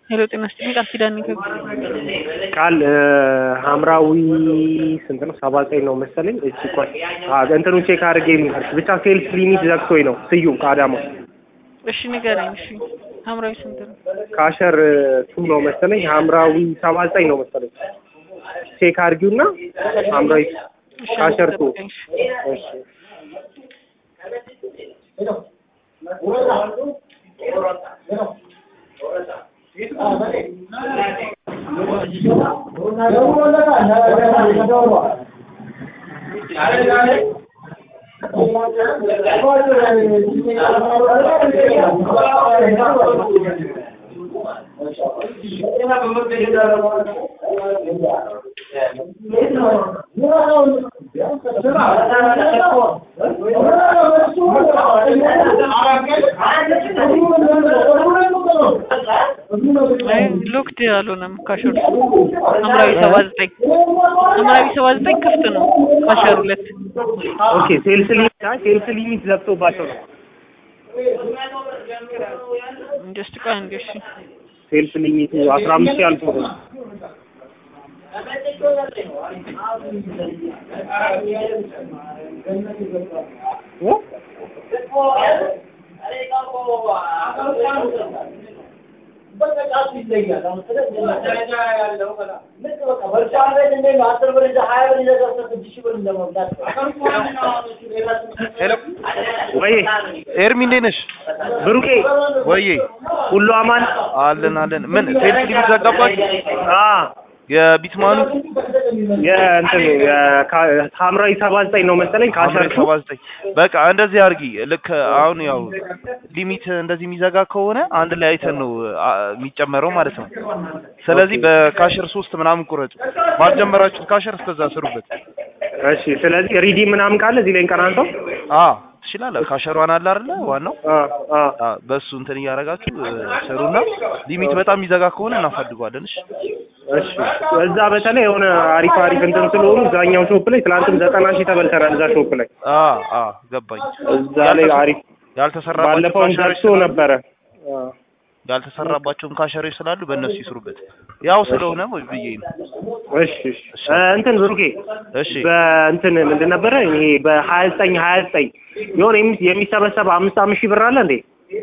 ሄሎ ጤና ይስጥልኝ ቃል ኪዳን ነኝ ከ- ቃል ሐምራዊ ስንት ነው? ሰባ ዘጠኝ ነው መሰለኝ። እቺ ቆይ አ እንትኑ ቼክ አድርጌ ልንገርሽ። ብቻ ሴልስ ሊሚት ዘግቶኝ ነው። ስዩም ከአዳማ እሺ ንገረኝ። እሺ ሐምራዊ ስንት ነው? ካሸር ቱ ነው መሰለኝ። ሐምራዊ ሰባ ዘጠኝ ነው መሰለኝ። ቼክ አድርጊውና ሐምራዊ እሺ ካሸር ቱ ጠብቀኝ። እሺ። እሺ አይ ሎክድ አልሆነም ካሸሩ ሐምራዊ ሰባ ዘጠኝ ሐምራዊ ሰባ ዘጠኝ ክፍት ነው ካሸሩ ሁለት ኦኬ ሴልስ ሊሚት አይ ሴልስ ሊሚት ዘግቶባቸው ነው። ጀስት ቆይ አንዴ እሺ ሴልስ ሊሚቱ አስራ አምስት ያልፎ ነው። እ? ሄሎ ወይ ኤርሚ እንዴት ነሽ? ብሩኬ ወይዬ ሁሉ አማን አለን አለን። ምን ሴልስ ሊሚት ዘጋባችሁ? አ የቢትማኑ የእንትኑ የካ- ሐምራዊ ሰባ ዘጠኝ ነው መሰለኝ ካሸር አምሬ ሰባ ዘጠኝ በቃ እንደዚህ አድርጊ። ልክ አሁን ያው ሊሚት እንደዚህ የሚዘጋ ከሆነ አንድ ላይ አይተን ነው አ- የሚጨመረው ማለት ነው። ስለዚህ በካሸር ሶስት ምናምን ቁረጡ። ባልጀመራችሁት ካሸር እስከዛ ስሩበት። እሺ ስለዚህ ሪዲ ምናምን ካለ እዚህ ላይ እንቀናንተው አ ትችላለህ። ካሸሯን አለ አይደለ ዋናው አ አ አ በሱ እንትን እያደረጋችሁ እ፣ ስሩና ሊሚት በጣም የሚዘጋ ከሆነ እናፋድገዋለን። እሺ እሺ እዛ በተለይ የሆነ አሪፍ አሪፍ እንትን ስለሆኑ እዛኛው ሾፕ ላይ ትናንትም ዘጠና ሺህ ተበልተናል። እዛ ሾፕ ላይ አ አ ገባኝ። እዛ ላይ አሪፍ ያልተሰራባቸው ባለፈውን ካሸሮች ደርሶ ነበረ። አ ያልተሰራባቸውም ካሸሮች ስላሉ በእነሱ ይስሩበት። ያው ስለሆነ ወይ ብዬ ነው። እሺ እሺ እ፣ እንትን ብሩኬ እሺ በእንትን ምንድን ነበረ ይሄ በሀያ ዘጠኝ ሀያ ዘጠኝ የሆነ የሚ- የሚሰበሰብ አምስት አምስት ሺህ ብር አለ እንዴ?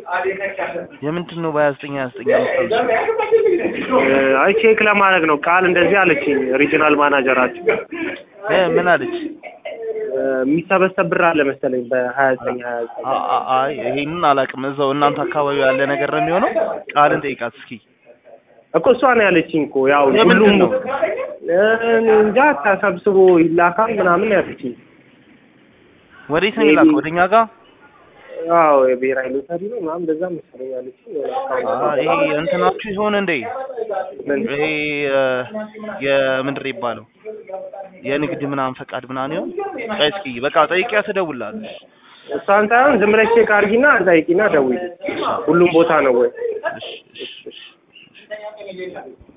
የምንድን ነው በሀያ ዘጠኝ ሀያ ዘጠኝ አምስት እ፣ አይ ቼክ ለማድረግ ነው። ቃል እንደዚህ አለችኝ ሪጂናል ማናጀራችን እ ምን አለች? እ፣ የሚሰበሰብ ብር አለ መሰለኝ በሀያ ዘጠኝ ሀያ ዘጠኝ አ- አ- አይ ይሄንን አላውቅም። እዛው እናንተ አካባቢ ያለ ነገር ነው የሚሆነው። ቃልን ጠይቃት እስኪ። እኮ እሷ ነው ያለችኝ እኮ ያው የምንድን ሁሉም ነው? እ፣ እንጃ ተሰብስቦ ይላካል ምናምን ያለችኝ። ወዴት ነው የሚላከው? ወደኛ ጋር? አዎ የብሔራዊ ሎተሪ ነው ምናምን እንደዛ መሰለኝ ያለችኝ። የሆነ አካውንት አ ይሄ እንትናችሁ ይሆን እንዴ? ምን? ይሄ እ፣ የምንድር ይባለው የንግድ ምናምን ፈቃድ ምናምን ይሆን? ቆይ እስኪ በቃ ጠይቂያ ትደውላለች። እሷን ሳይሆን ዝም ብለሽ ቼክ አድርጊና ጠይቂና ደውዪ። ሁሉም ቦታ ነው ወይ? እሺ እሺ እሺ